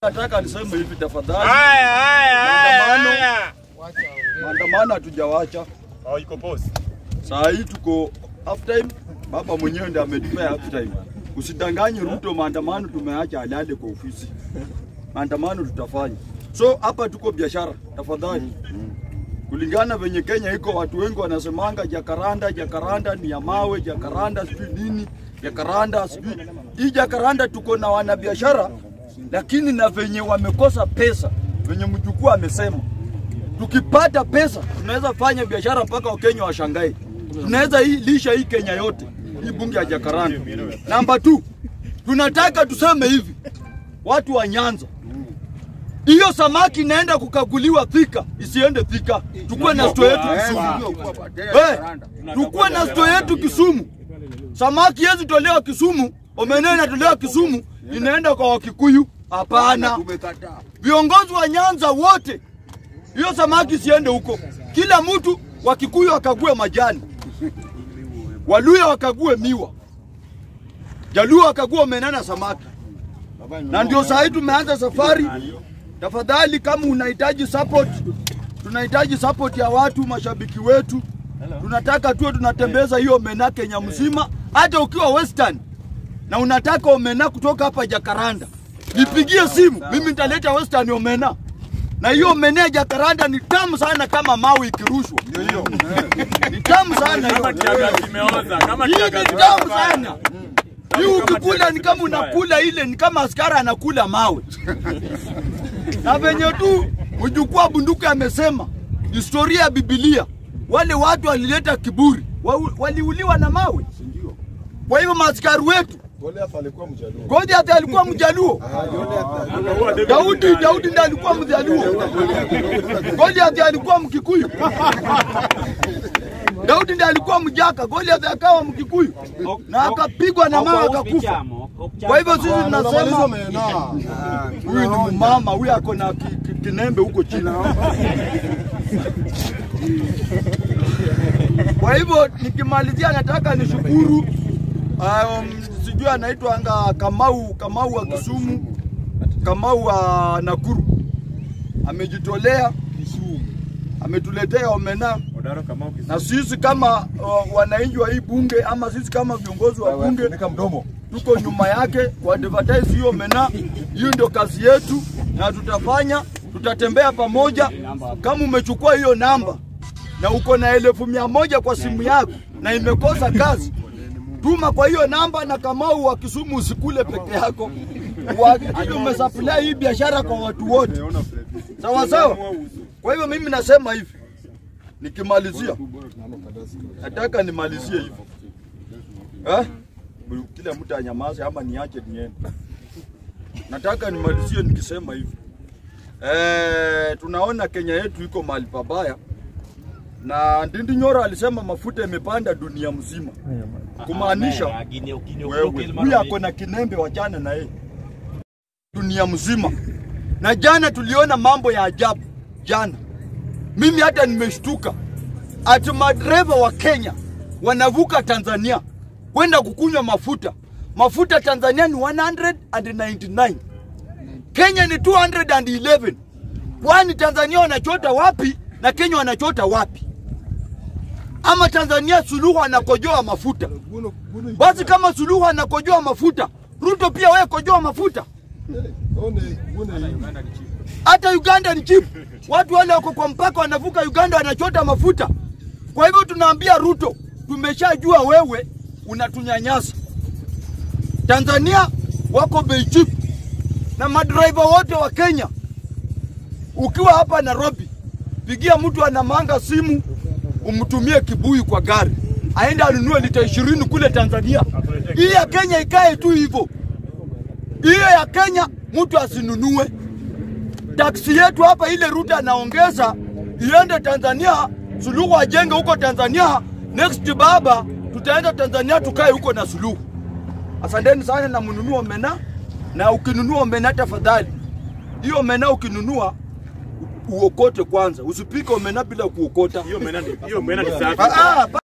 Nataka niseme hivi tafadhali, Haya, haya, haya, Maandamano. haya. maandamano hatujawacha. Oh, iko pause. Saa hii tuko half time, baba mwenyewe ndiye ametupea half time. Usidanganye Ruto, maandamano tumeacha alale kwa ofisi. Maandamano tutafanya. So hapa tuko biashara, tafadhali. Kulingana venye Kenya iko, watu wengi wanasemanga jakaranda, jakaranda ni ya mawe, jakaranda sijui nini, jakaranda sijui. Hii jakaranda tuko na wanabiashara, lakini na venye wamekosa pesa, venye mjukuu amesema tukipata pesa tunaweza fanya biashara mpaka wakenya washangae. Tunaweza hii lisha hii Kenya yote, hii bunge ya Jakaranda. Namba 2 tunataka tuseme hivi, watu wa Nyanza, hiyo samaki inaenda kukaguliwa Thika, isiende Thika, tukuwe na store yetu Kisumu. Eh, tukuwe na store yetu Kisumu. Samaki yezi tolewa Kisumu, omena inatolewa Kisumu, inaenda kwa Wakikuyu? Hapana. Viongozi wa Nyanza wote hiyo samaki siende huko. Kila mtu wa Kikuyu akague majani, Waluya wakague miwa, Jaluo wakague omena na samaki. Na ndio saa hii tumeanza safari. Tafadhali, kama unahitaji support, tunahitaji support ya watu, mashabiki wetu. Tunataka tuwe tunatembeza hiyo omena Kenya mzima, hata ukiwa Western na unataka omena kutoka hapa Jakaranda, nipigie simu, mimi nitaleta Western omena na hiyo omena ya Jakaranda ni tamu sana, kama mawe ikirushwa ni tamu sana Kama hiyo. kiagazi imeoza, kama Hii ni kiagazi tamu imeoza. sana. Hii ukikula ni kama unakula ile, ni kama askari anakula mawe. Na venye tu mjukuu wa bunduki amesema, historia ya Biblia, wale watu walileta kiburi, wa- waliuliwa na mawe. Kwa hivyo maaskari wetu Goliath alikuwa mjaluo. Goliath alikuwa mjaluo. Akaua David Daudi, Mkali. Daudi ndiye alikuwa mjaluo. Goliath alikuwa mkikuyu. Daudi ndiye alikuwa mjaka, Goliath akawa mkikuyu na akapigwa na mawe akakufa. Kwa hivyo sisi Unamaliza tunasema mena. huyu ni mama, huyu ako na ki- ki- kinembe huko chini. Kwa hivyo nikimalizia, nataka nishukuru um, sijui anaitwa anga Kamau, Kamau wa Kisumu, Kamau wa Nakuru amejitolea, ametuletea omena Odaro Kamau Kisumu. na sisi kama uh, wananchi wa hii bunge ama sisi kama viongozi wa bunge Funika mdomo. tuko nyuma yake kwa advertise hiyo mena. Hiyo ndio kazi yetu na tutafanya, tutatembea pamoja. Kama umechukua hiyo namba na uko na elfu mia moja kwa simu yako na imekosa kazi, tuma kwa hiyo namba, na Kamau wa Kisumu usikule peke yako, uhakikishe umesupply hii biashara kwa watu wote, sawa sawa. Kwa hivyo mimi nasema hivi, nikimalizia, nataka nimalizie hivi eh? kila mtu anyamaze ama niache niende. Nataka nimalizie nikisema hivi eh, tunaona Kenya yetu iko mahali pabaya, na Ndindi Nyoro alisema mafuta imepanda dunia mzima, kumaanisha wewe huyu ako na kinembe, wachana na yeye dunia mzima. Na jana tuliona mambo ya ajabu jana, mimi hata nimeshtuka ati madereva wa Kenya wanavuka Tanzania kwenda kukunywa mafuta. Mafuta Tanzania ni 199, Kenya ni 211. Kwani Tanzania wanachota wapi na Kenya wanachota wapi? Ama Tanzania Suluhu anakojoa mafuta? Guno guno. Basi kama Suluhu anakojoa mafuta, Ruto pia wewe kojoa mafuta. One guno. Hata Uganda ni cheap. Watu wale wako kwa mpaka wanavuka Uganda wanachota mafuta. Kwa hivyo tunaambia Ruto, tumeshajua wewe unatunyanyasa. Tanzania wako bei cheap na madriver wote wa Kenya. Ukiwa hapa Nairobi, pigia mtu anamanga simu umtumie kibuyu kwa gari, aende anunue lita ishirini kule Tanzania. Hii ya Kenya ikae tu hivyo. Hiyo ya Kenya mtu asinunue taksi yetu hapa, ile Ruto anaongeza iende Tanzania, Suluhu ajenge huko Tanzania. Next baba, tutaenda Tanzania tukae huko na Suluhu. Asanteni sana na mnunue omena, na ukinunua omena tafadhali, hiyo omena ukinunua u- uokote kwanza, usipike omena bila kuokota. Hiyo mena ni hiyo mena ni safi. Ah, ah,